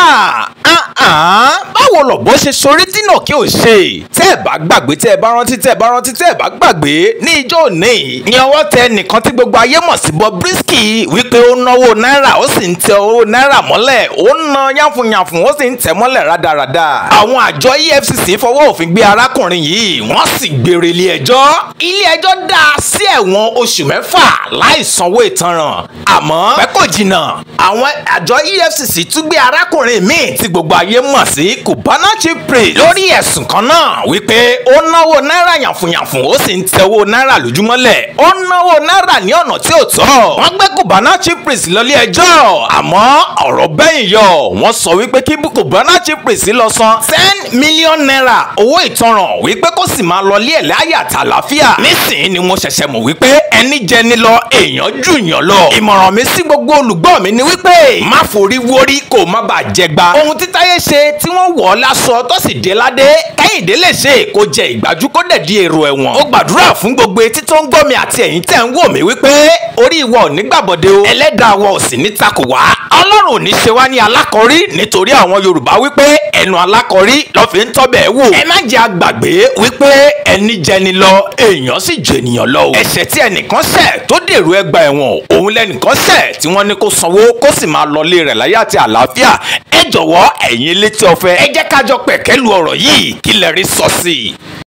báwo lọ̀bọ ṣe sorí dínà kí o ṣe tẹ́ ẹ bá gbàgbé tẹ́ ẹ bá rántí tẹ́ ẹ bá rántí tẹ́ ẹ bá gbàgbé ní ijó òní ní ọwọ́ tẹ nìkan tí gbogbo ayé mọ̀ sí Bobrisky wípé ó náwó náírà ó sì ń tẹ owó náírà mọ́lẹ̀ ó ń ná yánfùnyánfùn ó sì ń tẹ̀ mọ́lẹ̀ rádaràda àwọn àjọ EFCC fọwọ́ òfin gbé arákùnrin yìí wọ́n sì gbére ilé ẹjọ́ ilé ẹjọ́ dá a sí ẹ̀wọ̀n oṣù mẹ́fà láì sanwó ìtanràn àmọ́ pẹ́ kò jìnnà àwọn àjọ EFCC tún gbé arákùnrin míì tí gbogbo ayé mọ̀ sí Cubana Chief Priest lórí ẹ̀sùn kan náà wípé ó náwó náírà yànfùnyànfùn ó sì ń tẹ owó náírà lójúmọ́lẹ̀ ó náwó náírà ní ọ̀nà tí ò tọ́ wọ́n gbé Cubana Chief Priest lọ́lé ẹjọ́ àmọ́ ọ̀rọ̀ bẹ́yìn yọ wọ́n sọ wípé kí Cubana Chief Priest lọ san ten million naira owó ìtanràn wípé kó sì máa lọ lé ẹ̀ láyé àtàlàfíà nísìnyí ni mo ṣẹ̀ṣẹ̀ mọ̀ wípé ẹni jẹni lọ èèyàn jù yàn lọ ìmọ̀ràn mi sí gbogbo olùgbọ́ mi ni wípé má forí wórí kó má bàa jẹgba ohun tí Táyé ṣe tí wọ́n wọ̀ ọ́ lásọ tó sì dé ládé Kẹ́hìndé lè ṣe kó jẹ ìgbájú kó dẹ̀ di èrò ẹ̀wọ̀n ó gbàdúrà fún gbogbo etí tó ń gbọ́ mi àti ẹ̀yin tẹ̀ ń wò mí wípé orí ìwọ ò ní gbàbọ̀dé o ẹlẹ́dàá wa ò sì ní takò wá ọlọ́run ò ní ṣe wá ní alákọ̀rí nítorí àwọn Yorùbá wípé ẹnu alákọ̀rí ló fi ń tọ́bẹ̀ wò ẹ má jẹ́ àgbàgbé wípé ẹni jẹni lọ èèyàn sì jènìyàn lọ o ẹ̀ṣẹ̀ tí ẹnìkan ṣẹ̀ tó dèrò ẹgbà ẹ̀wọ̀n òun lẹ́nìkan ṣẹ̀ tí wọ́n ní kó sanwó kó sì máa lọ lé rẹ̀ láyé àti àlàáfíà ẹ jọ̀wọ́ ẹ̀yin létí ọ̀fẹ́ ẹ jẹ́ kájọ pẹ̀kẹ́ lu ọ̀rọ̀ yìí kí lẹ rí sọ sí i.